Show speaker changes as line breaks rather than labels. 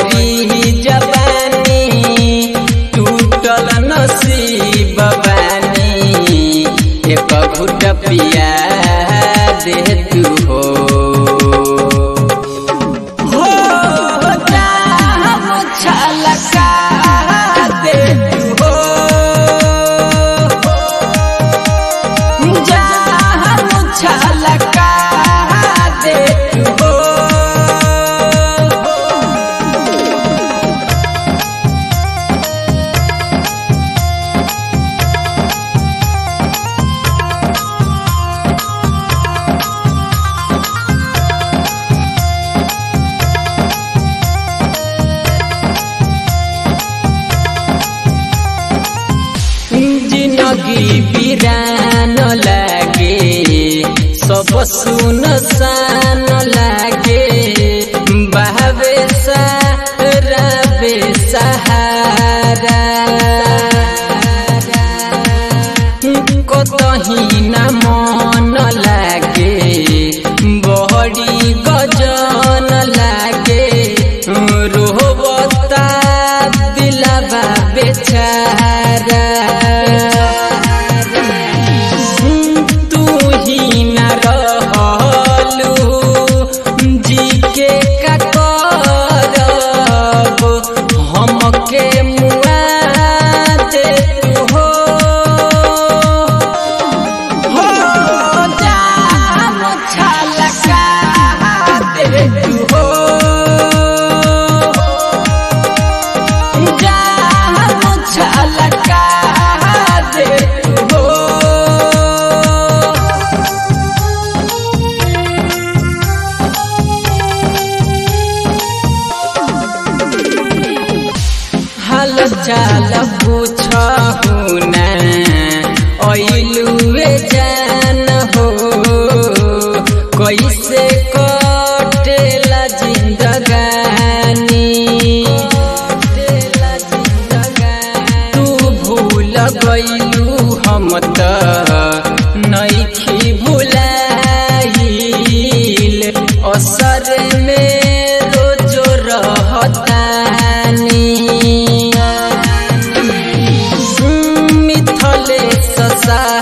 मरी जवानी टूटल नसीब बानी एक घुट पिया दे तू हो हो जाम छलका दे तू हो जाम छलका दे तू हो जिंदगी बिरान लागे सब सुन सान लागे बहवे सारवे सहारा कतही न मन लागे बहरी गजन लागे रोहबता दिलबा बेचारा तू ही न रहलू जी के का करब हमके मुआ दे तू हो हो जाम छलका दे तू हो जाम छलका दे तू हो हाल चाल पूछहु न ऐलुए जान हो कैसे कटेला जिंदगानी तू भूल गईलू हम त नइखी भुलाइल असर में रोजो रहतानी मिथले ससा